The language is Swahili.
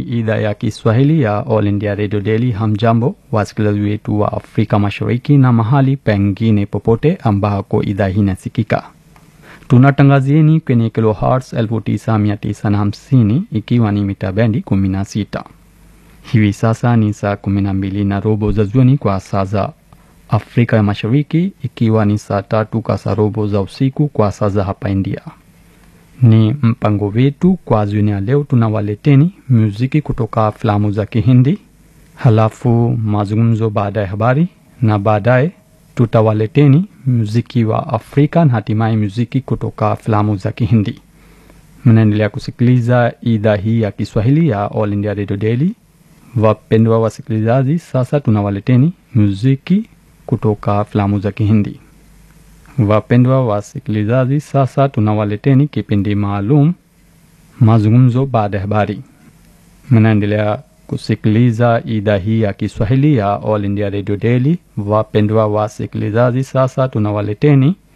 idhaa ya Kiswahili ya All India Radio Daily. Hamjambo wasikilizaji wetu wa Afrika Mashariki na mahali pengine popote ambako idhaa hii inasikika. Tunatangazieni kwenye kilohertz 9950 ikiwa ni mita bendi 16. Hivi sasa ni saa 12 na robo za jioni kwa saa za Afrika ya Mashariki, ikiwa ni saa tatu kasarobo za usiku kwa saa za hapa India. Ni mpango wetu kwa jioni ya leo, tunawaleteni muziki kutoka filamu za Kihindi, halafu mazungumzo baada ya habari, na baadaye tutawaleteni muziki wa Afrika na hatimaye muziki kutoka filamu za Kihindi. Mnaendelea kusikiliza idhaa hii ya Kiswahili ya All India Radio Daily. Wapendwa wasikilizaji, sasa tunawaleteni muziki kutoka filamu za Kihindi. Wapendwa wasikilizaji, sasa tunawaleteni kipindi maalum mazungumzo baada ya habari. Mnaendelea kusikiliza idhaa hii ya Kiswahili ya All India Radio Daily. Wapendwa wasikilizaji, sasa tunawaleteni